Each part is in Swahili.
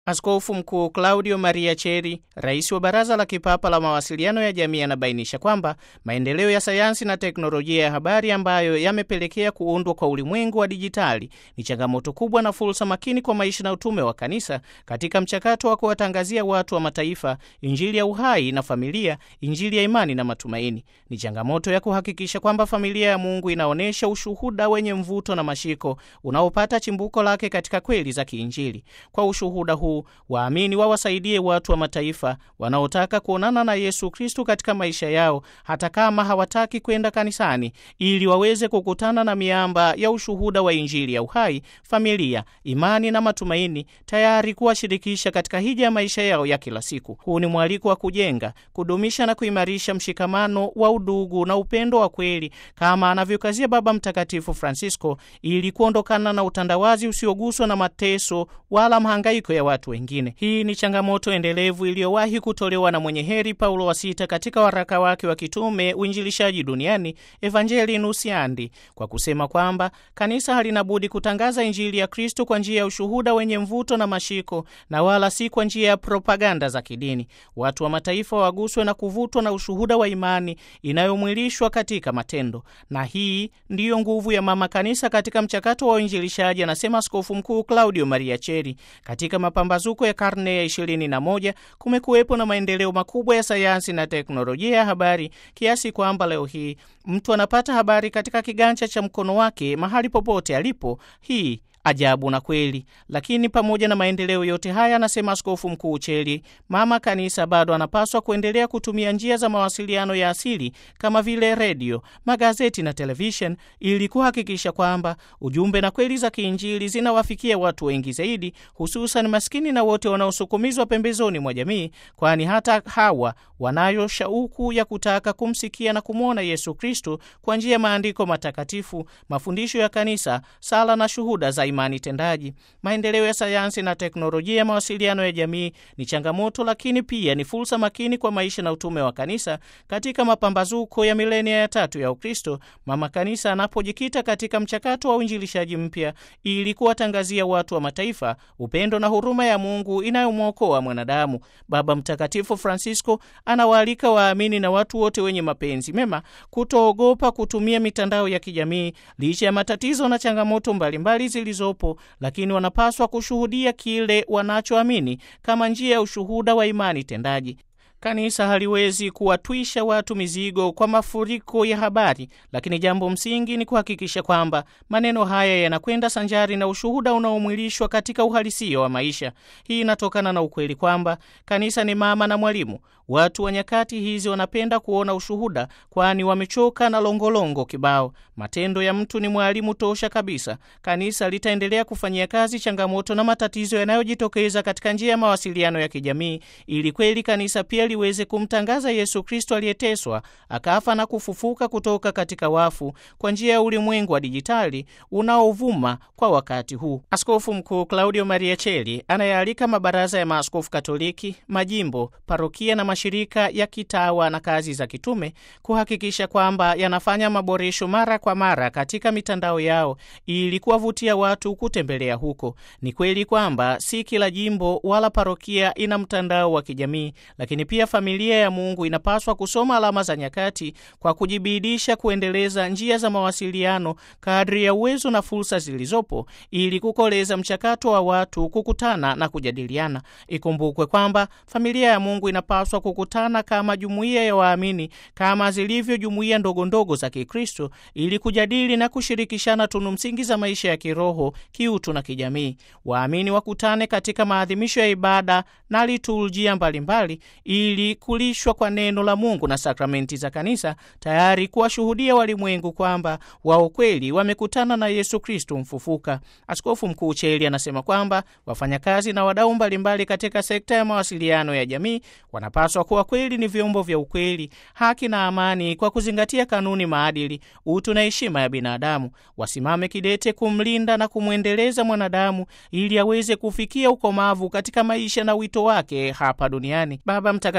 Askofu Mkuu Claudio Maria Cheri, rais wa Baraza la Kipapa la Mawasiliano ya Jamii, anabainisha kwamba maendeleo ya sayansi na teknolojia ya habari ambayo yamepelekea kuundwa kwa ulimwengu wa dijitali ni changamoto kubwa na fursa makini kwa maisha na utume wa Kanisa katika mchakato wa kuwatangazia watu wa mataifa Injili ya uhai na familia, Injili ya imani na matumaini. Ni changamoto ya kuhakikisha kwamba familia ya Mungu inaonyesha ushuhuda wenye mvuto na mashiko unaopata chimbuko lake katika kweli za kiinjili. Kwa ushuhuda huu waamini wawasaidie watu wa mataifa wanaotaka kuonana na Yesu Kristu katika maisha yao, hata kama hawataki kwenda kanisani, ili waweze kukutana na miamba ya ushuhuda wa Injili ya uhai, familia, imani na matumaini, tayari kuwashirikisha katika hija ya maisha yao ya kila siku. Huu ni mwaliko wa kujenga, kudumisha na kuimarisha mshikamano wa udugu na upendo wa kweli, kama anavyokazia Baba Mtakatifu Francisco, ili kuondokana na utandawazi usioguswa na mateso wala mahangaiko ya watu wengine. Hii ni changamoto endelevu iliyowahi kutolewa na mwenye heri Paulo wa Sita katika waraka wake wa kitume Uinjilishaji Duniani, Evangelii Nunciandi, kwa kusema kwamba kanisa halina budi kutangaza Injili ya Kristo kwa njia ya ushuhuda wenye mvuto na mashiko, na wala si kwa njia ya propaganda za kidini. Watu wa mataifa waguswe na kuvutwa na ushuhuda wa imani inayomwilishwa katika matendo, na hii ndiyo nguvu ya mama kanisa katika mchakato wa uinjilishaji, anasema Askofu Mkuu Claudio Maria Cheri. Katika mapambazuko ya karne ya ishirini na moja kumekuwepo na maendeleo makubwa ya sayansi na teknolojia ya habari kiasi kwamba leo hii mtu anapata habari katika kiganja cha mkono wake mahali popote alipo. Hii ajabu na kweli. Lakini pamoja na maendeleo yote haya, anasema Askofu Mkuu Cheli, mama kanisa bado anapaswa kuendelea kutumia njia za mawasiliano ya asili kama vile redio, magazeti na televishen ili kuhakikisha kwamba ujumbe na kweli za kiinjili zinawafikia watu wengi zaidi, hususan maskini na wote wanaosukumizwa pembezoni mwa jamii, kwani hata hawa wanayo shauku ya kutaka kumsikia na kumwona Yesu Kristo kwa njia ya maandiko matakatifu, mafundisho ya kanisa, sala na shuhuda za imani tendaji. Maendeleo ya sayansi na teknolojia ya mawasiliano ya jamii ni changamoto, lakini pia ni fursa makini kwa maisha na utume wa kanisa katika mapambazuko ya milenia ya tatu ya Ukristo, mama kanisa anapojikita katika mchakato wa uinjilishaji mpya ili kuwatangazia watu wa mataifa upendo na huruma ya Mungu inayomwokoa mwanadamu. Baba Mtakatifu Francisco anawaalika waamini na watu wote wenye mapenzi mema kutoogopa kutumia mitandao ya kijamii licha ya matatizo na changamoto mbalimbali zilizopo, lakini wanapaswa kushuhudia kile wanachoamini kama njia ya ushuhuda wa imani tendaji. Kanisa haliwezi kuwatwisha watu mizigo kwa mafuriko ya habari, lakini jambo msingi ni kuhakikisha kwamba maneno haya yanakwenda sanjari na ushuhuda unaomwilishwa katika uhalisia wa maisha. Hii inatokana na ukweli kwamba kanisa ni mama na mwalimu. Watu wa nyakati hizi wanapenda kuona ushuhuda, kwani wamechoka na longolongo kibao. Matendo ya mtu ni mwalimu tosha kabisa. Kanisa litaendelea kufanyia kazi changamoto na matatizo yanayojitokeza katika njia ya mawasiliano ya kijamii, ili kweli kanisa pia liweze kumtangaza Yesu Kristo aliyeteswa akafa na kufufuka kutoka katika wafu kwa njia ya ulimwengu wa dijitali unaovuma kwa wakati huu. Askofu Mkuu Claudio Maria Cheli anayaalika mabaraza ya maaskofu Katoliki, majimbo, parokia na mashirika ya kitawa na kazi za kitume kuhakikisha kwamba yanafanya maboresho mara kwa mara katika mitandao yao ili kuwavutia watu kutembelea huko. Ni kweli kwamba si kila jimbo wala parokia ina mtandao wa kijamii, lakini pia familia ya Mungu inapaswa kusoma alama za nyakati kwa kujibidisha kuendeleza njia za mawasiliano kadri ya uwezo na fursa zilizopo ili kukoleza mchakato wa watu kukutana na kujadiliana. Ikumbukwe kwamba familia ya Mungu inapaswa kukutana kama jumuiya ya waamini kama zilivyo jumuiya ndogo ndogo za Kikristo ili kujadili na kushirikishana tunu msingi za maisha ya kiroho, kiutu na kijamii. Waamini wakutane katika maadhimisho ya ibada na liturujia mbalimbali ili kulishwa kwa neno la Mungu na sakramenti za kanisa, tayari kuwashuhudia walimwengu kwamba wao kweli wamekutana na Yesu Kristo mfufuka. Askofu Mkuu Cheli anasema kwamba wafanyakazi na wadau mbalimbali katika sekta ya mawasiliano ya jamii wanapaswa kuwa kweli ni vyombo vya ukweli, haki na amani, kwa kuzingatia kanuni, maadili, utu na heshima ya binadamu. Wasimame kidete kumlinda na kumwendeleza mwanadamu ili aweze kufikia ukomavu katika maisha na wito wake hapa duniani. Baba Mtakatifu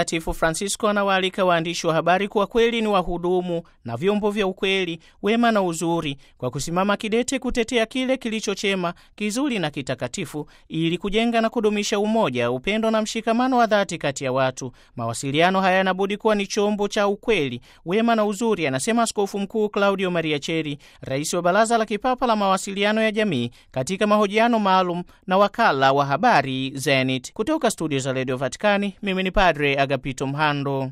Mtakatifu Francisco anawaalika waandishi wa habari kuwa kweli ni wahudumu na vyombo vya ukweli, wema na uzuri, kwa kusimama kidete kutetea kile kilicho chema, kizuri na kitakatifu, ili kujenga na kudumisha umoja, upendo na mshikamano wa dhati kati ya watu. Mawasiliano haya yanabudi kuwa ni chombo cha ukweli, wema na uzuri, anasema Askofu Mkuu Claudio Maria Cheri, rais wa Baraza la Kipapa la Mawasiliano ya Jamii, katika mahojiano maalum na wakala wa habari Zenit. Kutoka studio za redio Vatikani, mimi ni Padre Agapito Mhando.